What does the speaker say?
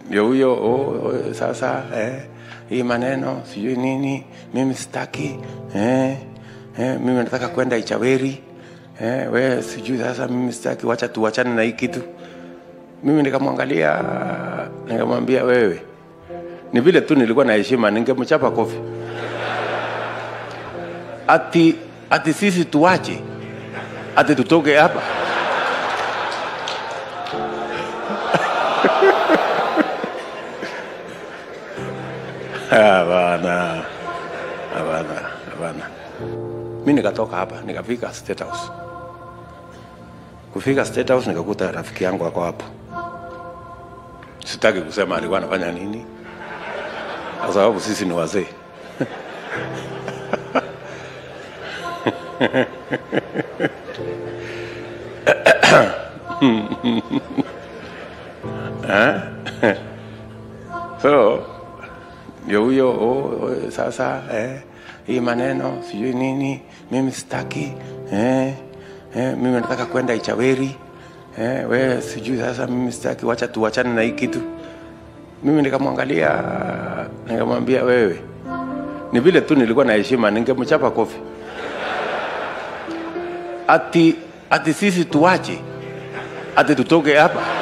ndio huyo oh, oh, sasa eh, hii maneno sijui nini mimi sitaki eh, eh, mimi nataka kwenda Ichaweri eh, we sijui sasa mimi sitaki, wacha tuwachane na hii kitu. Mimi nikamwangalia nikamwambia, wewe ni vile tu nilikuwa na heshima, ningemchapa kofi ati ati sisi tuwache ati tutoke hapa Hapana, hapana, hapana. Mi nikatoka hapa nikafika State House. Kufika State House nikakuta rafiki yangu ako hapo. Sitaki kusema alikuwa anafanya nini, kwa sababu sisi ni wazee. so ndio huyo oh, oh, sasa eh, hii maneno sijui nini mimi sitaki eh, eh, mimi nataka kwenda Ichaweri eh, we sijui sasa mimi sitaki, wacha tuwachane na hii kitu. Mimi nikamwangalia nikamwambia, wewe ni vile tu nilikuwa na heshima, ningemchapa kofi ati ati sisi tuwache ati tutoke hapa